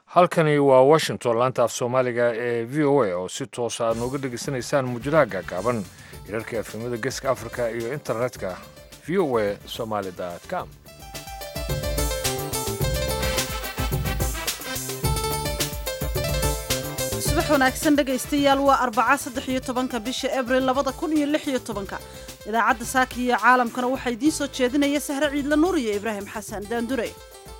halkani waa washington laanta af soomaaliga ee v o a oo si toosa aad nooga dhegaysanaysaan muujadaha gaagaaban hirarka efemada geeska africa iyo internetka v o a somaali com subax wanaagsan dhegaystayaal waa arbaca saddex iyo tobanka bisha abril labada kun iyo lix iyo tobanka idaacadda saaka iyo caalamkana waxaa idiin soo jeedinaya sahre ciidla nuur iyo ibraahim xasan daandure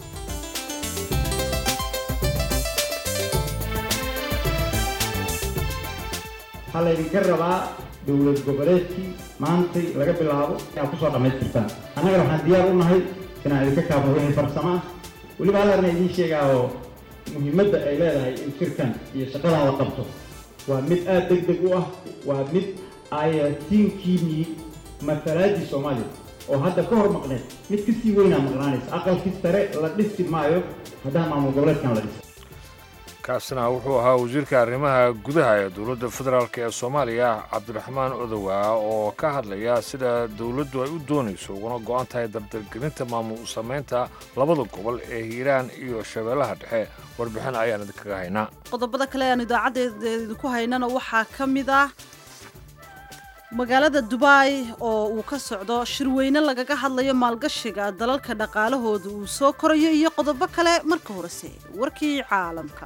waxaa laydinka rabaa dowlad goboleedkii maantay laga bilaabo inaad kusoo dhammaystirtaan annagana waxaan diyaar u nahay inaan idinka kaafo wixii farsamo ah weliba hallarna idiin sheegaa oo muhiimadda ay leedahay in shirkan iyo shaqadan la qabto waa mid aad deg deg u ah waa mid ayatiinkiinii matalaadii soomaaliya oo hadda ka hor maqneed mid kasii weynaa maqnaanaysa aqalkii sare la dhisi maayo haddaan maamul goboleedkan la dhisa kaasina wuxuu ahaa wasiirka arrimaha gudaha ee dowladda federaalk ee soomaaliya cabdiraxmaan odowa oo ka hadlaya sida dowladdu ay u doonayso uguna go-an tahay dardargelinta maamul samaynta labada gobol ee hiiraan iyo shabeellaha dhexe warbixin ayaan idinkaga haynaa qodobada kale aan idaacaddeeda idinku haynana waxaa ka mid ah magaalada dubai oo uu ka socdo shirweyne lagaga hadlayo maalgashiga dalalka dhaqaalahooda uu soo korayo iyo qodobo kale marka horese warkii caalamka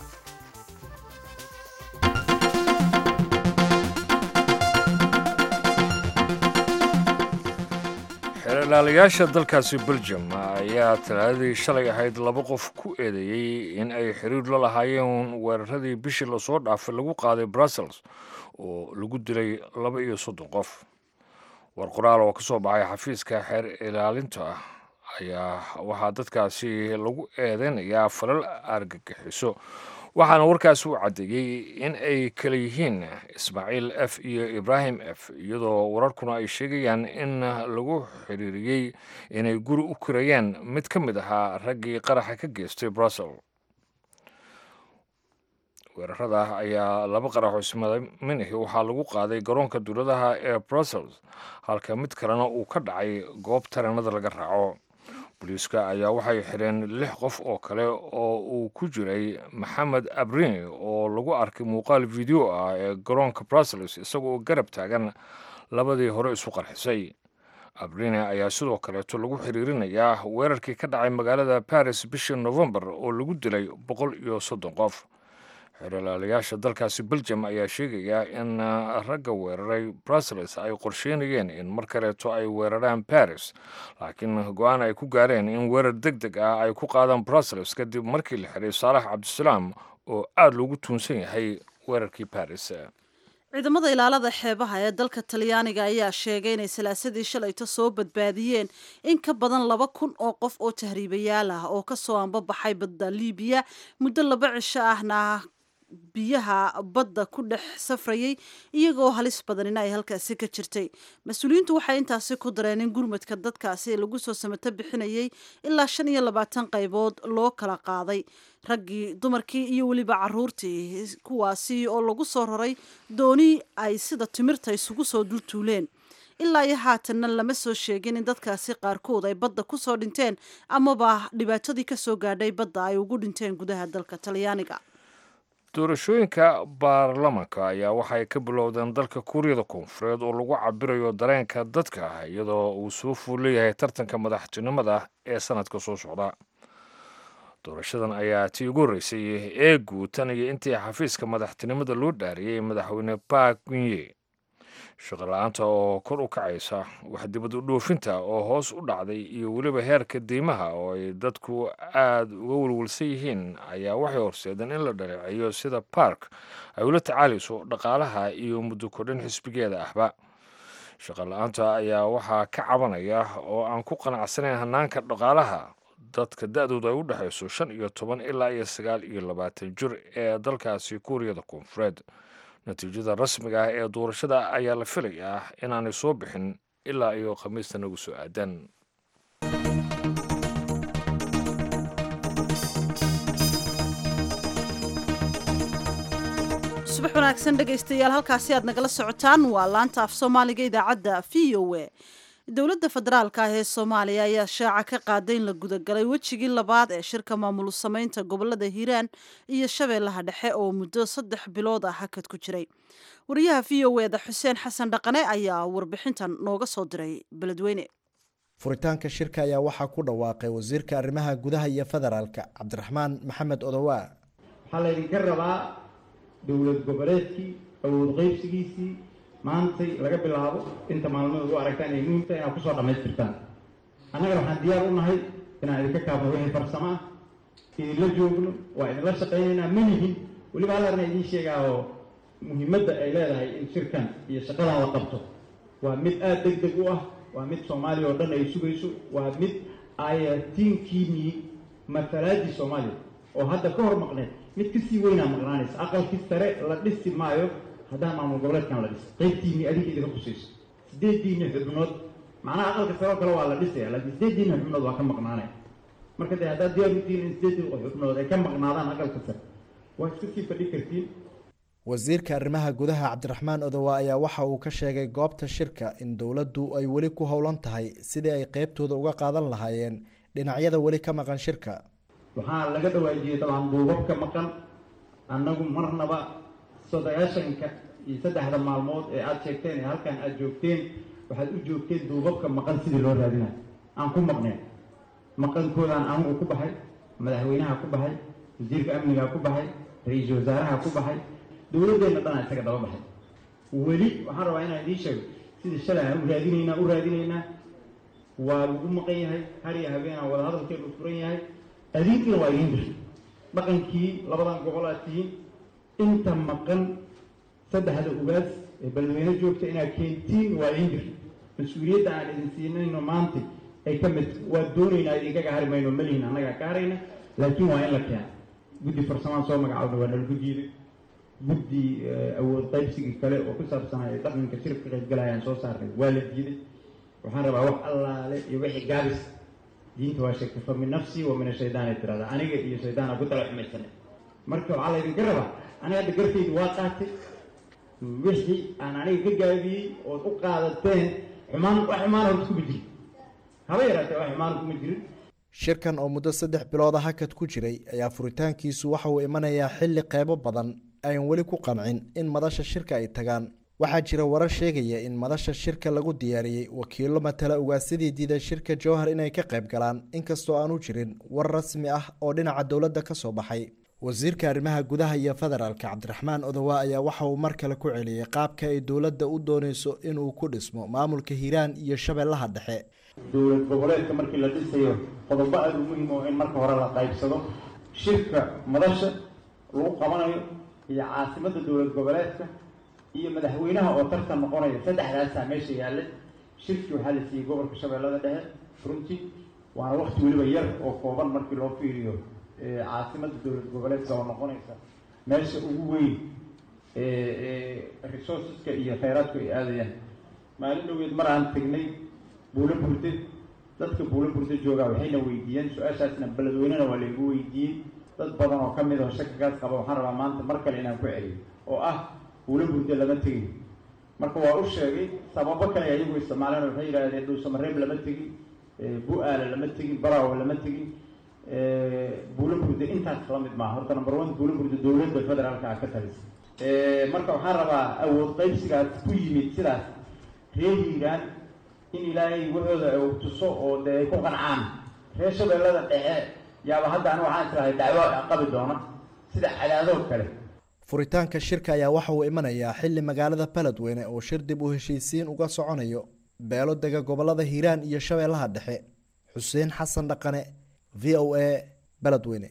xeelaalayaasha dalkaasi belgium ayaa talaadadii shalay ahayd laba qof ku eedeeyey in ay xiriir la lahaayeen weeraradii bishii lasoo dhaafay lagu qaaday brussels oo lagu dilay laba iyo soddon qof war qoraal oo ka soo baxay xafiiska xeer ilaalinta ah ayaa waxaa dadkaasi lagu eedeynayaa falal argagixiso waxaana warkaasi u caddeeyey in ay kala yihiin ismaaciil f iyo ibraahim f iyadoo wararkuna ay sheegayaan in lagu xiriiriyey inay guri u kirayeen mid ka mid ahaa raggii qaraxa ka geystay brussel weerarada ayaa laba qarax oo ismadaminahi waxaa lagu qaaday garoonka dowladaha ee brussels halka mid kalena uu ka dhacay goob tareenada laga raaco booliiska ayaa waxay xidheen lix qof oo kale oo uu ku jiray maxamed abrini oo lagu arkay muuqaal video ah ee garoonka brussels isagoo garab taagan labadii hore isu qarxisay abrini ayaa sidoo kaleeto lagu xiriirinayaa weerarkii ka dhacay magaalada baris bishii novembar oo lagu dilay boqol iyo soddon qof xeeralaalayaasha dalkaasi belgium ayaa sheegaya in ragga weeraray brussels ay qorsheynayeen in mar kaleeto ay weeraraan baris laakiin go-aan ay ku gaareen in weerar deg deg ah ay ku qaadaan brussels kadib markii la xiray saalax cabdisalaam oo aada loogu tuunsan yahay weerarkii baris ciidamada ilaalada xeebaha ee dalka talyaaniga ayaa sheegay inay salaasadii shalayto soo badbaadiyeen in ka badan laba kun oo qof oo tahriibayaal ah oo kasoo anbabaxay badda liibiya muddo laba cisho ahna biyaha badda ku dhex safrayay iyagoo halis badanina ay halkaasi ka jirtay mas-uuliyiintu waxay intaasi ku dareen in gurmadka dadkaasi lagu soo samato bixinayay ilaa shan iyo labaatan qaybood loo kala qaaday raggii dumarkii iyo weliba caruurtii kuwaasi oo lagu soo raray dooni ay sida timirta isugu soo dultuuleen ilaa iyo haatanna lama soo sheegin in dadkaasi qaarkood ay badda kusoo dhinteen amaba dhibaatadii kasoo gaadhay badda ay ugu dhinteen gudaha dalka talyaaniga doorashooyinka baarlamanka ayaa waxay ka bilowdeen dalka kuuriyada koonfureed oo lagu cabirayo dareenka dadka iyadoo uu soo fuul leeyahay tartanka madaxtinimada ee sanadka soo socda doorashadan ayaa tii ugu horreysay ee guud tan iyo intii xafiiska madaxtinimada loo dhaariyey madaxweyne park gunye shaqola-aanta oo kor u kacaysa waxdibad u dhoofinta oo hoos u dhacday iyo weliba heerka deymaha oo ay dadku aada uga welwelsan yihiin ayaa waxay horseedeen in la dhaleeceeyo sida bark ay ula tacaalayso dhaqaalaha iyo muddo kordhin xisbigeeda ahba shaqola-aanta ayaa waxaa ka cabanaya oo aan ku qanacsanayn hanaanka dhaqaalaha dadka da-doodu ay u dhexayso shan iyo toban ilaa iyo sagaal iyo labaatan jir ee dalkaasi kuuriyada koonfureed natiijada rasmiga ah ee doorashada ayaa la filayaa inaanay soo bixin ilaa iyo khamiista nagu soo aadan subax wanaagsan dhegaystayaal halkaasi aad nagala socotaan waa laanta af soomaaliga idaacadda v o a dowladda federaalka ah ee soomaaliya ayaa shaaca ka qaaday in la gudagalay wejigii labaad ee shirka maamul samaynta gobolada hiiraan iyo shabeellaha dhexe oo muddo saddex bilood ah hakad ku jiray wariyaha v o eda xuseen xasan dhaqane ayaa warbixintan nooga soo diray beledweyne furitaanka shirka ayaa waxaa ku dhawaaqay wasiirka arrimaha gudaha iyo federaalka cabdiraxmaan maxamed odowaa waxaa laydinka rabaa dowlad goboleedkii awood qaybsigiisii maantay laga bilaabo inta maalmood u aragtaan ay muhimta inaad kusoo dhammaystirtaan annagana waxaan diyaar u nahay inaan idinka kaabno wixii farsamo ah idinla joogno waa idinla shaqaynaynaa ma nihin weliba hallarna idiin sheegaa oo muhiimadda ay leedahay in shirkan iyo shaqadan la qabto waa mid aada deg deg u ah waa mid soomaaliya oo dhan ay sugayso waa mid ayatiinkiinii matalaadii soomaaliya oo hadda ka hor maqneed mid kasii weynaa maqnaanaysa aqalkii sare la dhisi maayo haddaan maamul goboleedkan la dhis qaybtiinii adinka idinka kusayso sideediinii xubnood macnaha aqalka sare oo kale waa la dhisaya laakiin sideediinii xubnood waa ka maqnaanaya marka dee haddaad diyaar utihiin in sideedii xubnood ay ka maqnaadaan aqalka sare waa iska sii fadhi kartiin wasiirka arrimaha gudaha cabdiraxmaan odowa ayaa waxa uu ka sheegay goobta shirka in dowladdu ay weli ku howlan tahay sidii ay qeybtooda uga qaadan lahaayeen dhinacyada weli ka maqan shirka waxaa laga dhawaajiyey dabcan duubabka maqan annagu marnaba sodagaashanka iyo saddexda maalmood ee aada sheegteen ee halkan aada joogteen waxaad u joogteen duubabka maqan sidii loo raadinayo aan ku maqneen maqankoodaan anigu ku baxay madaxweynaha ku baxay wasiirka amnigaa ku baxay ra-iisul wasaaraha ku baxay dowladdeenna dhanaa isaga daba baxay weli waxaan rabaa inaan idiin sheego sidii shalay aan u raadinaynaa u raadinaynaa waa lagu maqan yahay hariya habeenaa wada hadalkeenu furan yahay adinkiina waa idiin dirtay dhaqankii labadan gobol aad tihiin inta maqan saddexda ugaas ee beledweyne joogta inaad keentiin waa idiin dirtay mas-uuliyadda aan idin siinayno maanta ay ka mid waa doonaynaa idinkaga hari mayno malihin annagaa ka harayna laakiin waa in la keena guddi farsamaan soo magacaawna waa nalagu diiday guddi awood qaybsigii kale oo ku saabsanay dhaqanka shirka ka qaybgalayaan soo saarnay waa la diiday waxaan rabaa wax allaale iyo wixii gaabis diinta waa sheegtay fa min nafsii wa min ashaytaan ay tirahdaa aniga iyo shaydaana ku tala xumaysanay marka waxaa laydinka rabaa aniga hadda gartaydu waa qaatay wixii aan aniga ka gaabiyey ood u qaadateen xumaan wax xumaan horta kuma jirin haba yaraatee wax xumaan kuma jirin shirkan oo muddo saddex bilooda hakad ku jiray ayaa furitaankiisu waxa uu imanayaa xilli qeybo badan ayan weli ku qancin in madasha shirka ay tagaan waxaa jira warar sheegaya in madasha shirka lagu diyaariyey wakiilo matala ugaasidii diiday shirka jowhar inay ka qayb galaan inkastoo aanu jirin war rasmi ah oo dhinaca dowladda ka soo baxay wasiirka arrimaha gudaha iyo federaalka cabdiraxmaan odowa ayaa waxa uu mar kale ku celiyey qaabka ay dowladda u dooneyso inuu ku dhismo maamulka hiiraan iyo shabeellaha dhexe dowlad goboleedka markii la dhisayo qodobo aada u muhim oo in marka hore la qaybsado shirka madasha lagu qabanayo iyo caasimadda dowlad goboleedka iyo madaxweynaha oo tartan noqonaya saddexdaasaa meesha yaallay shirkii waxaa la siiyey gobolka shabeellada dhexe runtii waana wakti weliba yar oo kooban markii loo fiiriyo caasimadda dowlad goboleedka oo noqonaysa meesha ugu weyn resourceska iyo kheyraadku ay aadayaan maalin dhoweed mar aan tegnay buulo burde dadka buulo burde joogaa waxayna weydiiyeen su-aashaasna beledweynena waa laygu weydiiyey dad badan oo ka mid oo shakagaas qaba waxaan rabaa maanta mar kale inaan ku celiyo oo ah buulo burde lama tegin marka waa u sheegay sababo kale ayagu isticmaaleen waxay yidhaahdeen dhuusamareeb lama tegin bu-aala lama tegin baraawo lama tegin buulo burde intaas la mid maaha horta number one buulo burde dowladda federaalka ah ka talisa marka waxaan rabaa awood qaybsigaas ku yimid sidaas reer hiiraan in ilaahay waxooda uu tuso oo dee ay ku qancaan reer shabeellada dhexe yaaba hadda anigu waxaan islahay dacwo qabi doona sida cadaadoo kale furitaanka shirka ayaa waxa uu imanayaa xilli magaalada beledweyne oo shir dib u heshiisiin uga soconayo beelo dega gobolada hiiraan iyo shabeellaha dhexe xuseen xasan dhaqane v o a beledweyne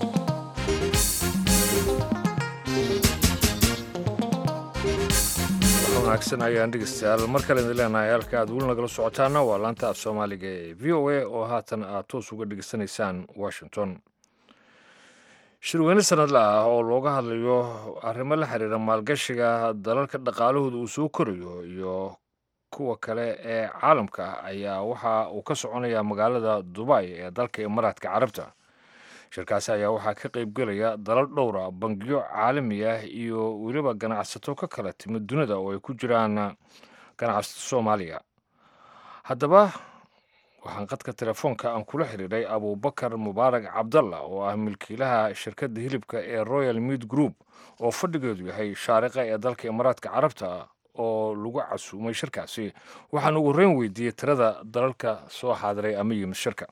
wanaagsan ayaan dhegeystayaal mar kale idin leenahay halka aad weli nagala socotaana waa laanta af soomaaliga ee v o a oo haatan aad toos uga dhegeysanaysaan washington shirweyne sanadle ah oo looga hadlayo arrimo la xiriira maalgashiga dalalka dhaqaalahooda uu soo korayo iyo kuwa kale ee caalamka ah ayaa waxa uu ka soconayaa magaalada dubay ee dalka imaaraadka carabta shirkaasi ayaa waxaa ka qaybgelaya dalal dhowra bangiyo caalami ah iyo weliba ganacsato ka kala timid dunida oo ay ku jiraan ganacsato soomaaliya haddaba waxaan qadka telefoonka aan kula xiriiray abubakar mubaarak cabdalla oo ah milkiilaha shirkadda hilibka ee royal mead group oo fadhigeedu yahay shaariqa ee dalka imaaraadka carabta oo lagu casuumay shirkaasi waxaan ugu horeyn weydiiyey tirada dalalka soo xaadiray ama yimid shirka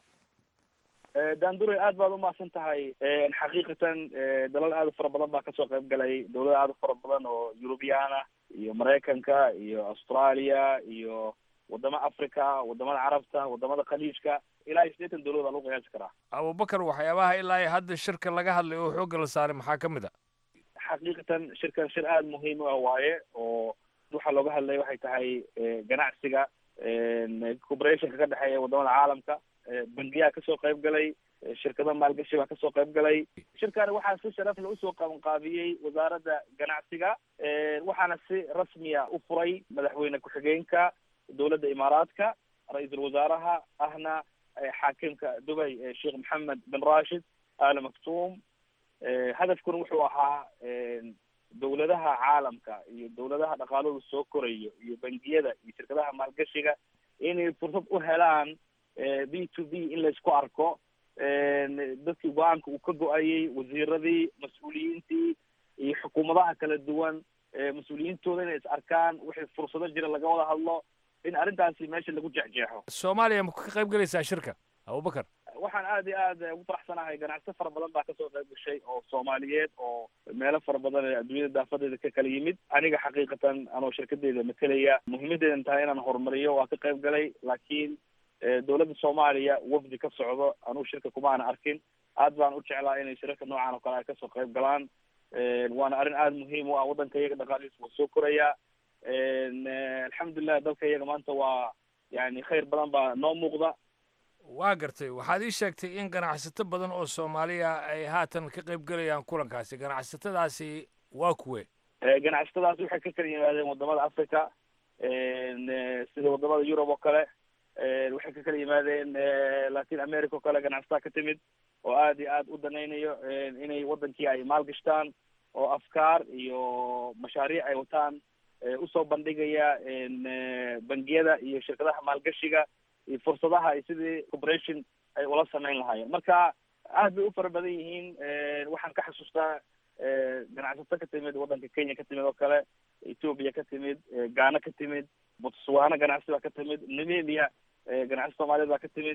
daanduray aad baad umahadsan tahay xaqiiqatan dalal aad u fara badan baa kasoo qayb galay dawlada aad u fara badan oo eurubiyaan ah iyo maraykanka iyo australia iyo wadamo africa wadamada carabta wadamada khaliijka ilaa iyo sideetan dawlad baa lagu qiyaasi karaa abubakar waxyaabaha ilaa iyo hadda shirka laga hadlay oo xoogga la saaray maxaa ka mid a xaqiiqatan shirkan shir aada muhiim u ah waaye oo waxaa looga hadlay waxay tahay ganacsiga corporationka ka dhexeeya wadamada caalamka bangiyaa kasoo qayb galay shirkado maalgashi baa kasoo qayb galay shirkani waxaa si sharafle usoo qabanqaabiyey wasaaradda ganacsiga waxaana si rasmiya u furay madaxweyne ku-xigeenka dowladda imaaraadka ra-iisul wasaaraha ahna xaakimka dubay sheekh maxamed bin rashid al maktuum hadafkuna wuxuu ahaa dawladaha caalamka iyo dawladaha dhaqaaladu soo korayo iyo bangiyada iyo shirkadaha maalgashiga inay fursad u helaan b to b in laysku arko dadkii go-aanka uu ka go-ayay wasiiradii mas-uuliyiintii iyo xukuumadaha kala duwan mas-uuliyiintooda inay is arkaan wixii fursado jira laga wada hadlo in arrintaasi meesha lagu jexjeexo soomaaliya ma ka qayb galaysaa shirka abubakar waxaan aad iyo aad ugu faraxsanahay ganacso fara badan baa kasoo qayb gashay oo soomaaliyeed oo meelo fara badan ee adduunyada daafadeeda ka kala yimid aniga xaqiiqatan anoo shirkadeeda matalaya muhiimadeedan tahay inaan horumariyo waa ka qayb galay laakiin dawladda soomaaliya wafdi ka socdo anugu shirka kuma ana arkin aad baan u jeclaa inay shirarka noocan oo kale ay kasoo qayb galaan waana arrin aada muhiim u ah waddanka iyaga dhaqaalihiisa waa soo koraya alxamdulilah dalka iyaga maanta waa yani khayr badan baa noo muuqda waa gartay waxaad ii sheegtay in ganacsato badan oo soomaaliya ay haatan ka qayb gelayaan kulankaasi ganacsatadaasi waa kuwe ganacsatadaasi waxay ka kala yimaadeen wadamada africa sida wadamada yurub oo kale waxay ka kala yimaadeen latin america oo kale ganacsataa ka timid oo aad iyo aad u danaynayo inay wadankii ay maalgashtaan oo afkaar iyo mashaariic ay wataan usoo bandhigaya bangiyada iyo shirkadaha maalgashiga iyo fursadaha ay sidii corporation ay ula samayn lahaayeen marka aad bay u fara badan yihiin waxaan ka xasuustaa ganacsato ka timid waddanka kenya ka timid oo kale ethoopia ka timid ghana ka timid botswana ganacsi baa ka timid namibia ganacsi soomaaliyeed baa ka timid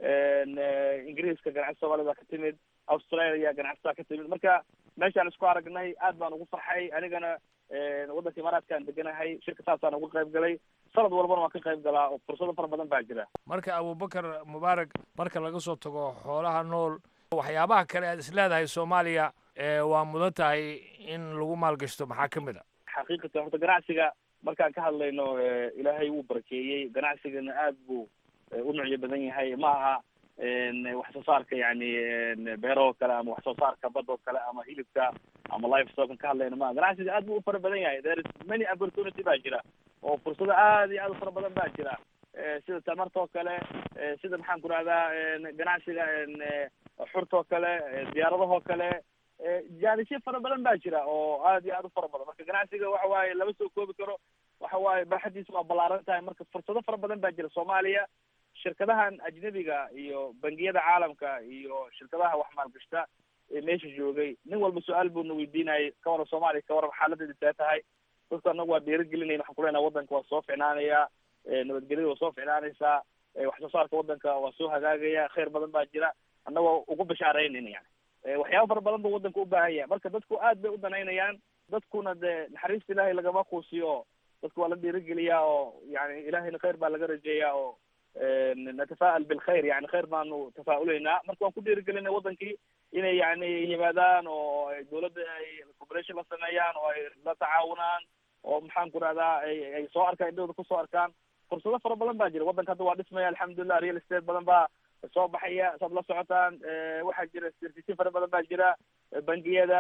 ingiriiska ganacsi soomaaliyed baa ka timid australia ganacsi baa ka timid marka meeshaan isku aragnay aad baan ugu farxay anigana waddanka imaaraadkaan deganahay shirka saasaan uga qayb galay sanad walbana waan ka qayb galaa oo fursado fara badan baa jira marka abubakar mubaarak marka laga soo tago xoolaha nool waxyaabaha kale aad isleedahay soomaaliya waa mudan tahay in lagu maalgashto maxaa ka mid a xaqiiqatan horta ganacsiga markaan ka hadlayno ilaahay wuu barakeeyey ganacsigana aad buu u nucyo badan yahay ma aha wax soo saarka yani beerahoo kale ama wax soo saarka badoo kale ama hilibka ama life stockan ka hadlayno maaha ganacsiga aad buu u fara badan yahay there is many opportunity baa jira oo fursado aad iyo aad u fara badan baa jira sida tamartoo kale sida maxaan ku rahdaa ganacsiga xurtoo kale diyaaradahoo kale jaanisyo fara badan baa jira oo aad iyo aad u fara badan marka ganacsiga waxa waaye lama soo koobi karo waxa waaye baaxadiisa waa ballaaran tahay marka fursado fara badan baa jira soomaaliya shirkadahan ajnabiga iyo bangiyada caalamka iyo shirkadaha wax maalgashta ee meesha joogay nin walba su-aal buuna weydiinayay ka waran soomaaliya ka waran xaaladeeda see tahay dadku anagu waa dhiirigelinayna waxaan kuleenaha waddanka waa soo ficnaanaya nabadgelyada waa soo ficnaanaysaa wax soo saarka waddanka waa soo hagaagaya khayr badan baa jira annagoo ugu bashaaraynayna yani waxyaaba fara badan buu waddanka u baahan yahay marka dadku aad bay u danaynayaan dadkuna dee naxariista ilaahay lagama quusiyo dadku waa la dhiirigeliyaa oo yani ilahayna khayr baa laga rajeeyaa oo natafa'al bilkhayr yani khayr baanu tafa'ulaynaa marka waan ku dhiirigelinay wadankii inay yani yimaadaan oo dawladda ay corporation la sameeyaan oo ay la tacaawunaan oo maxaan ku rahdaa ay ay soo arkaan indhahooda kusoo arkaan fursado fara badan baa jira waddanka hadda waa dhismaya alxamdulilah real estate badan baa soo baxaya saad la socotaan waxaa jira servisi fara badan baa jira bangiyada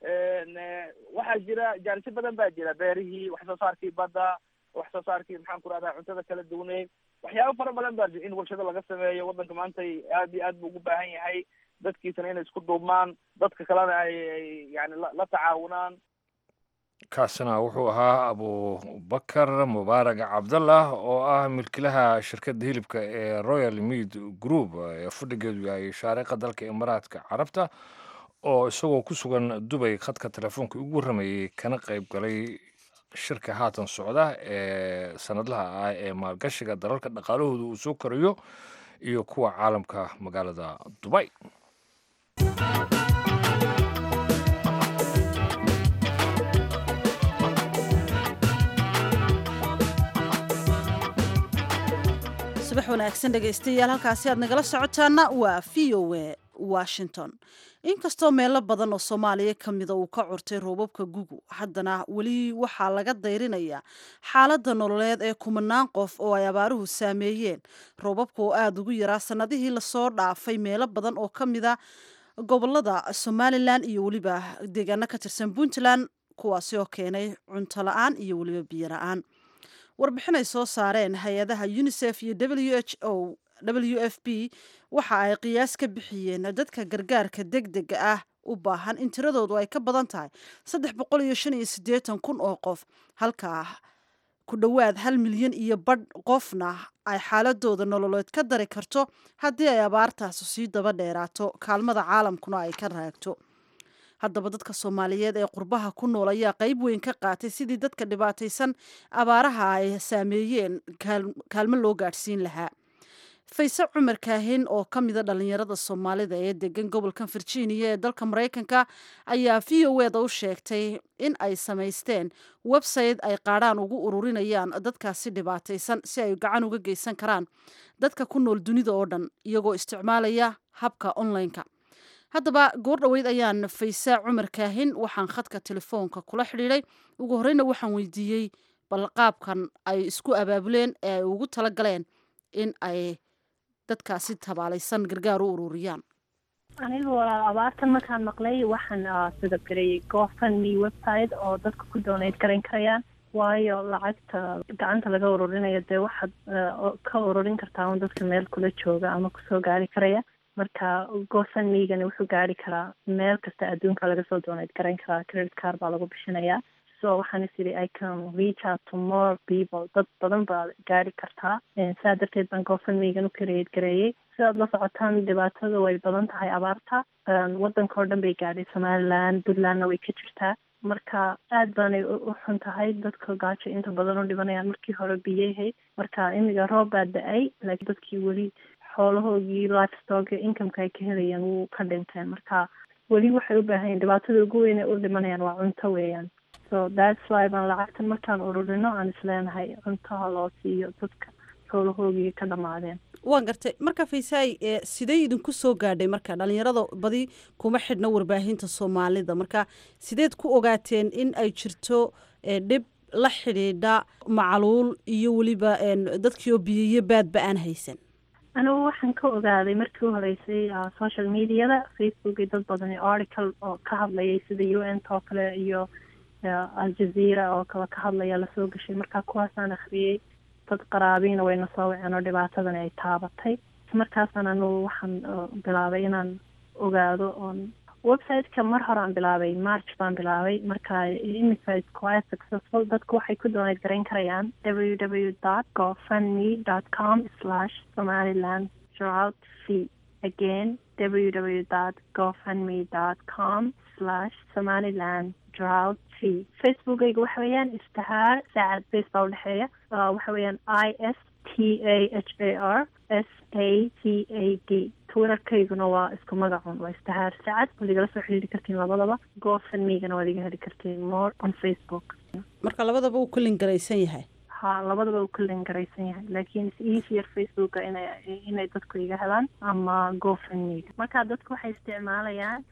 waxaa jira jaanisyo badan baa jira beerihii wax soo saarkii badda wax soo saarkii maxaan ku rahdaa cuntada kala duwaneyd waxyaaba fara badan baa jira in warshado laga sameeyo waddanka maanta aad iyo aad buu ugu baahan yahay dadkiisana inay isku duubmaan dadka kalena ay ay yani la tacaawunaan kaasina wuxuu ahaa abubakar mubaarag cabdallah oo ah milkilaha shirkadda hilibka ee royal mead group ee fadhigeedu yahay shaariqa dalka imaaraadka carabta oo isagoo ku sugan dubay khadka telefoonka ugu warramayey kana qayb galay shirka haatan socda ee sanadlaha ah ee maalgashiga dalalka dhaqaalahooda uu soo korayo iyo kuwa caalamka magaalada dubay subax wanaagsan dhegaystayaal halkaasi aad nagala socotaana waa v o a washington inkastoo meelo badan oo soomaaliya ka mida uu ka curtay roobabka gugu haddana weli waxaa laga dayrinayaa xaaladda nololeed ee kumanaan qof oo ay abaaruhu saameeyeen roobabka oo aada ugu yaraa sannadihii lasoo dhaafay meelo badan oo ka mida gobolada somalilan iyo weliba deegaano ka tirsan puntland kuwaasi oo keenay cunto la-aan iyo weliba biyo la-aan warbixin ay soo saareen hay-adaha unisef iyo w h o w f b waxa ay qiyaas ka bixiyeen dadka gargaarka deg dega ah u baahan in tiradoodu ay ka badan tahay saddex boqol iyo shan iyo siddeetan kun oo qof halkaa ku dhowaad hal milyan iyo badh qofna ay xaaladooda nololeed ka dari karto haddii ay abaartaasu sii daba dheeraato kaalmada caalamkuna ay ka raagto haddaba dadka soomaaliyeed ee qurbaha ku nool ayaa qayb weyn ka qaatay sidii dadka dhibaataysan abaaraha ay saameeyeen kaalmo loo gaadhsiin lahaa fayse cumar kaahin oo ka mida dhallinyarada soomaalida ee degan gobolkan virginia ee dalka maraykanka ayaa v o eda u sheegtay in ay samaysteen website ay qaadhaan ugu ururinayaan dadkaasi dhibaataysan si ay gacan uga geysan karaan dadka ku nool dunida oo dhan iyagoo isticmaalaya habka online-ka haddaba goor dhoweyd ayaan faysaa cumar kaahin waxaan khadka telefoonka kula xidhiiday ugu horeyna waxaan weydiiyey balqaabkan ay isku abaabuleen ee ay ugu tala galeen in ay dadkaasi tabaalaysan gargaar u ururiyaan anigu walaal abaartan markaan maqlay waxaan sidabgareeyey gofundme website oo dadka ku donate garayn karayaan waayo lacagta gacanta laga ururinayo dee waxaad ka ururin kartaa un dadka meel kula jooga ama kusoo gaari karaya marka gofundmegani wuxuu gaari karaa meel kasta adduunka laga soo donate garayn karaa credit card baa lagu bixinayaa so waxaan is idhi i can reach out to more people dad badan baa gaari kartaa saa darteed baan gofundmegan u kareed gareeyey sidaad la socotaan dhibaatada way badan tahay abaarta waddanka oo dhan bay gaadhay somaliland puntlandna way ka jirtaa marka aad baanay u xun tahay dadka gaajo inta badan u dhibanayaan markii hore biyahay marka imiga roob baa da-ay laakiin dadkii weli xoolahoogii livestock incomeka ay ka helayaan wuu ka dhinteen marka weli waxay u baahan yihin dhibaatada ugu weyn ay u dhimanayaan waa cunto weeyaan so that's why baan lacagtan markaan ururino aan isleenahay cuntaha loo siiyo dadka xoolahoogii ka dhamaadeen waan gartay marka faysaay sidee idinku soo gaadhay marka dhalinyarada badi kuma xidhna warbaahinta soomaalida marka sideed ku ogaateen in ay jirto dhib la xidhiidha macluul iyo weliba dadkii oo biyiyo baadba aan haysan anigu waxaan ka ogaaday markii u horeysay social mediada facebook dad badan article oo ka hadlayay sida u n oo kale iyo aljazeera oo kale ka hadlaya lasoo gashay marka kuwaasaan akhriyey dad qaraabiina wayna soo waceen oo dhibaatadani ay taabatay markaasaan anugu waxaan bilaabay inaan ogaado oon websiteka mar hore aan bilaabay march baan bilaabay marka imika is quite successful dadku waxay ku donate garayn karayaan w w dot gofundme dot com slash somaliland drought fee again w w dot gofundme dot com slash somaliland drought fee facebookayga waxa weeyaan istahaar saacad base baa udhexeeya waxa weeyaan i s t a h a r s a c a d twitterkayguna waa isku magacun waa istahaar sacad waad igala soo xiriiri kartiin labadaba gofundmegana waad iga heli kartiin more on facebook marka labadaba uu ku lingaraysan yahay ha labadaba uu ku lingaraysan yahay laakiin is easier facebooka ina inay dadku iga helaan ama gofundmega marka dadku waxay isticmaalayaan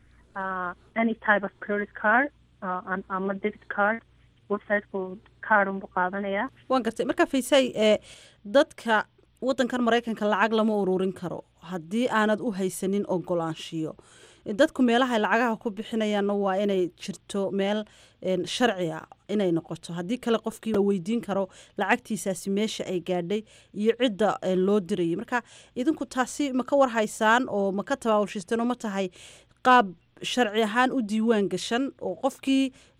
any type of credit card ama debit card websiteku card unbu qaadanayaa waan gartay marka faysay ee dadka waddankan maraykanka lacag lama ururin karo haddii aanad u haysanin ogolaanshiyo dadku meelahay lacagaha ku bixinayaanna waa inay jirto meel sharci a inay noqoto haddii kale qofkii la weydiin karo lacagtiisaasi meesha ay gaadhay iyo cidda loo dirayay marka idinku taasi ma ka warhaysaan oo ma ka tabaawulshiisteen oo ma tahay qaab sharci ahaan u diiwaan gashan oo qofkii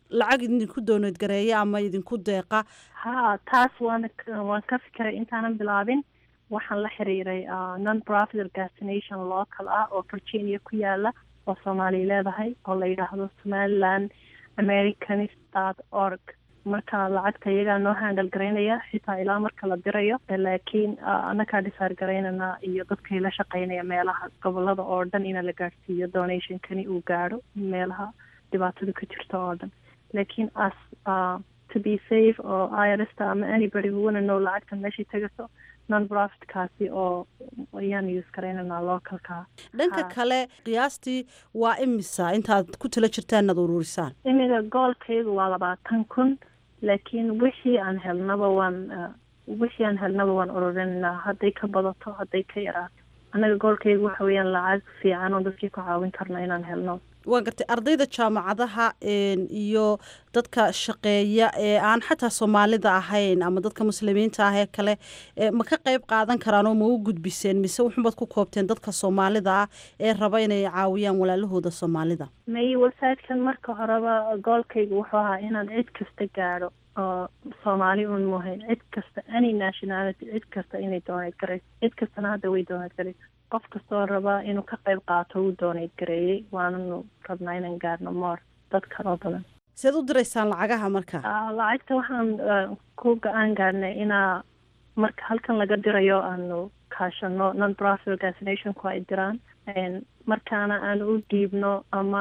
lacag idinku dooneed gareeya ama idinku deeqa ha taas waana waan ka fikiray intaanan bilaabin waxaan la xiriiray non profit organization local ah oo virginia ku yaala oo soomaaliya leedahay oo la yidhaahdo somaliland americanist dot org marka lacagta iyagaa noo handal garaynaya xitaa ilaa marka la dirayo laakiin annakaa dhisaar garaynana iyo dadkay la shaqeynaya meelaha gobolada oo dhan ina la gaadhsiiyo donationkani uu gaadho meelaha dhibaatadu ka jirto oo dhan laakiin as to be safe oo irsta ama anybody who wanna know lacagta meeshay tagaso non profitkaasi oo ayaan use garaynanaa localka dhanka kale qiyaastii waa imisa intaad ku tala jirtaan inaad ururisaan imiga goolkaygu waa labaatan kun laakiin wixii aan helnaba waan wixii aan helnaba waan ururinanaa hadday ka badato hadday ka yaraato annaga goolkaygu waxa weeyaan lacag fiican oo dadkii ku caawin karno inaan helno waan gartay ardayda jaamacadaha iyo dadka shaqeeya ee aan xataa soomaalida ahayn ama dadka muslimiinta ah ee kale ma ka qeyb qaadan karaan oo ma u gudbiseen mise wuxunbaad ku koobteen dadka soomaalida ah ee raba inay caawiyaan walaalahooda soomaalida may websitekan marka horeba goolkayga wuxuu ahaa inaan cid kasta gaadho oo soomaali un muhayn cid kasta any nationality cid kasta inay dooneyd garayso cid kastana hadda way dooneyd garayso qof kastoo raba inuu ka qayb qaato uu dooneyd gareeyey waananu rabnaa inaan gaarno moor dad kaloo badan seed u diraysaan lacagaha marka lacagta waxaan ku go-aan gaarnay inaa marka halkan laga dirayo aanu kaashano non profit organizationku ay diraan markaana aan u dhiibno ama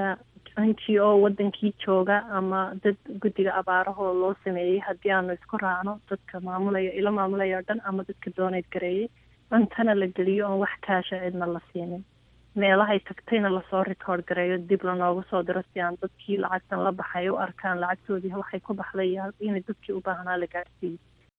n g o wadankii jooga ama dad guddiga abaarahoo loo sameeyey haddii aanu isku raacno dadka maamulaya ilo maamulaya o dhan ama dadka dooneyd gareeyey cuntana la geliyo oon wax kaasha cidna la siinin meelahay tagtayna lasoo record gareeyo dib lanoogu soo diro si aan dadkii lacagtan la baxay u arkaan lacagtoodii waxay ku baxday inay dadkii u baahnaa la gaadhsiiyo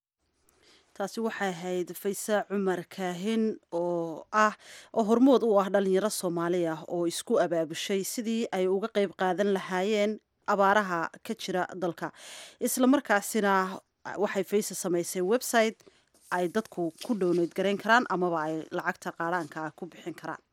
taasi waxay ahayd faysa cumar kaahin oo ah oo hormood u ah dhalinyaro soomaali ah oo isku abaabushay sidii ay uga qeyb qaadan lahaayeen abaaraha ka jira dalka islamarkaasina waxay faysa samaysay website ay dadku ku dhowneyd garayn karaan amaba ay lacagta qaadhaanka ah ku bixin karaan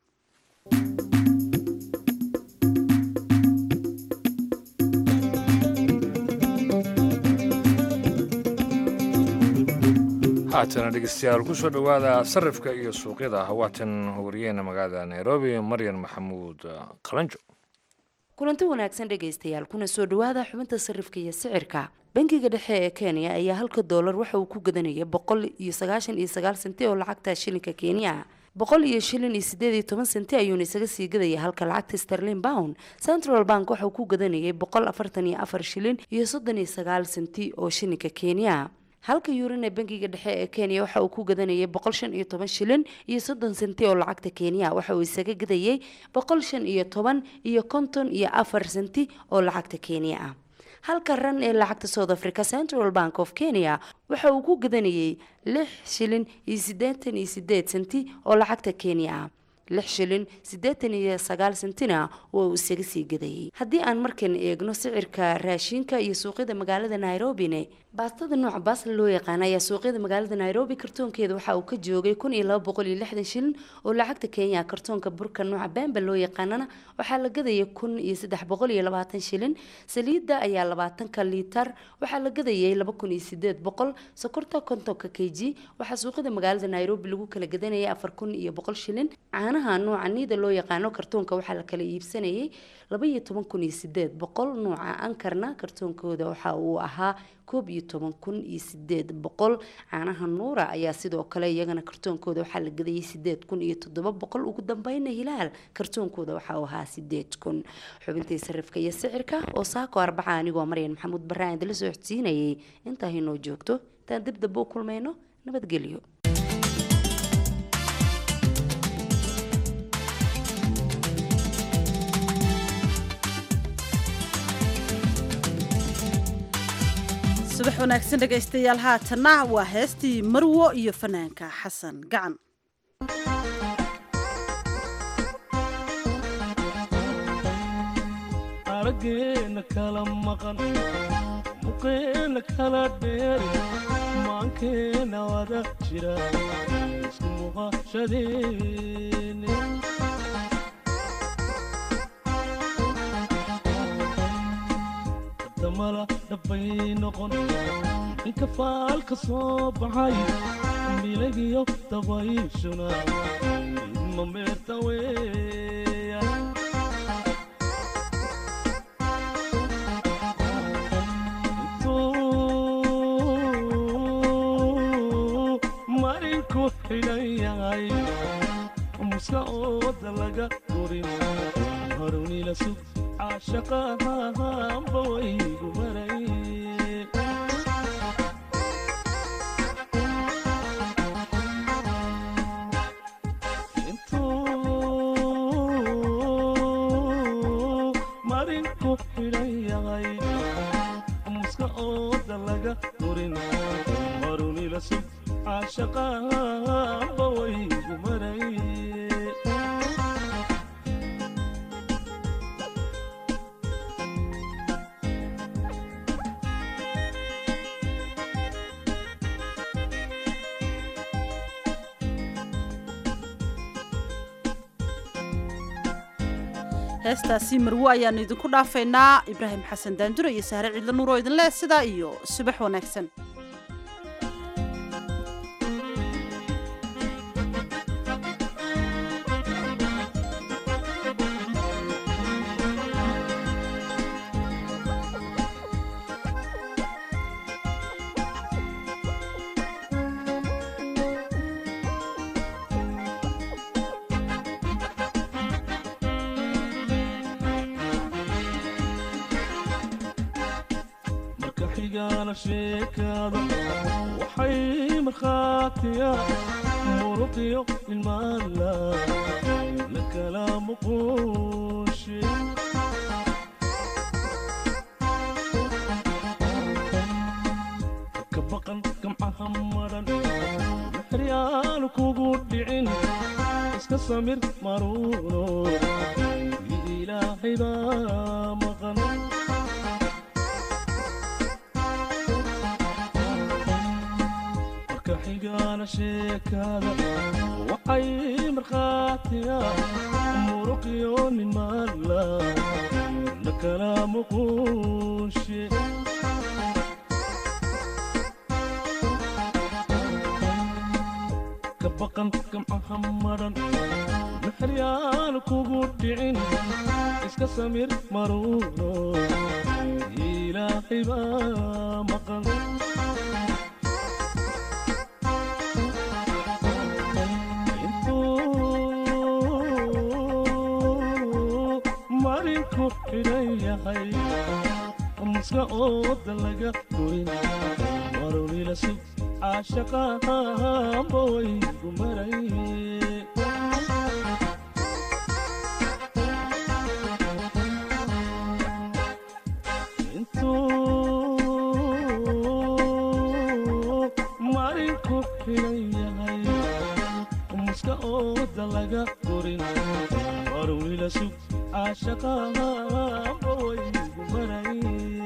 haatana dhegeystayaal kusoo dhowaada sarifka iyo suuqyada hawaatan wariyeena magaalada nairobi maryan maxamuud qalanjo kulanti wanaagsan dhegaystayaal kuna soo dhowaada xubinta sarifka iyo sicirka bangiga dhexe ee kenya ayaa halka doolar waxa uu ku gadanayay boqol iyo sagaashan iyo sagaal senti oo lacagta shilinka kenya boqol iyo shilin iyo sideed iyo toban senti ayuuna isaga sii gadaya halka lacagta sterlin pound central bank waxa uu ku gadanayay boqol afartan iyo afar shilin iyo soddon iyo sagaal senti oo shilinka kenya halka yuuran ee bangiga dhexe ee kenya waxa uu ku gadanayay boqol shan iyo toban shilin iyo soddon senti oo lacagta kenya waxa uu isaga gadayay boqol shan iyo toban iyo konton iyo afar senti oo lacagta kenya ah halka ran ee lacagta south africa central bank of kenya waxa uu ku gadanayay lix shilin iyo siddeetan iyo sideed senti oo lacagta kenya ah lix shilin siddeetan iyo sagaal sentina waa uu isaga sii gadayay haddii aan markan eegno sicirka raashinka iyo suuqyada magaalada nairobine baastada nooca baasla loo yaqaana ayaa suuqyada magaalada nairobi kartoonkeeda waxa uu ka joogay kun iyo laba boqol iyo lixdan shilin oo lacagta kenya kartoonka burka nooca bemba loo yaqaanana waxaa la gadaya kun iyo saddex boqol iyo labaatan shilin saliidda ayaa labaatanka liitar waxaa la gadayay laba kun iyo sideed boqol sokorta kontonka k g waxaa suuqyada magaalada nairobi lagu kala gadanayay afar kun iyo boqol shilin caanaha nooca niida loo yaqaano kartoonka waxaa la kala iibsanayay laba iyo toban kun iyo sideed boqol nooca ankarna kartoonkooda waxa uu ahaa koob iyo toban kun iyo sideed boqol caanaha nuura ayaa sidoo kale iyagana kartoonkooda waxaa la gadayay sideed kun iyo toddoba boqol ugu dambeyna hilaal kartoonkooda waxa uu ahaa sideed kun xubintii sarifka iyo sicirka oo saako arbaca anigoo maryan maxamuud baraan idila soo xodsiinayay intaa inoo joogto intaan dib damba u kulmayno nabadgelyo subax wanaagsan dhegaystayaal haatanna waa heestii marwo iyo fanaanka xasan gacan araggeena kala maqan muqeena kala dheeri maankeena wada jira isku muuqashadeene damala dhabbay noqon inka faalka soo baxay milagiyo dabayshuna idma meerta weeya intuu marinku xidhan yahay muska ooda laga gurin harunila sug caashaqahanba waygu maray intuu marinku xidhan yahay muska ooda laga gurin harunila sug caashaqahanba waygu maray heestaasi marwo ayaanu idinku dhaafaynaa ibraahim xasan daandure iyo sahre ciidla nuur oo idin leh sidaa iyo subax wanaagsan marka xigaana sheekaada waxay markhaatiya muruqiyo ilmaala la kala muquushe ka baqan gamcaha maran maxryaanu kugu dhicin iska samir maruuno ilaahay baa maqan marka xigaana sheekaada waxay markhaatiya muruqiyo nimaala la kala muquushe ka baqan gamcaha maran maxryaanu kugu dhicin iska samir maruuno ilaahay baa maqan intuu marinku xidhan yahay muska ooda laga gurin marunila sug caashaqahanba waygu maray intuu marinku xidhan yahay muska ooda laga gurin marunila sug caashaqahanba waygu maray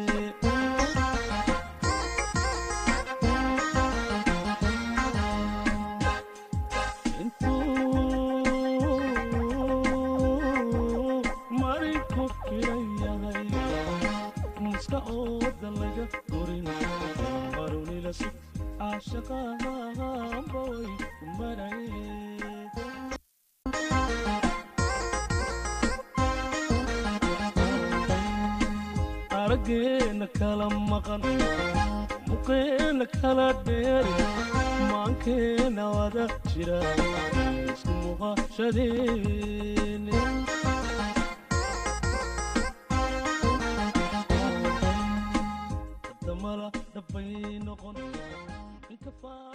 intuu marinku xidhan yahay muska ooda laga gurin marunila sug caashaqahanba waygu maray araggeena kala maqan muqeena kala dheeri maankeena wada jira isku muqashadeeni damala dhabbay noqon inka faa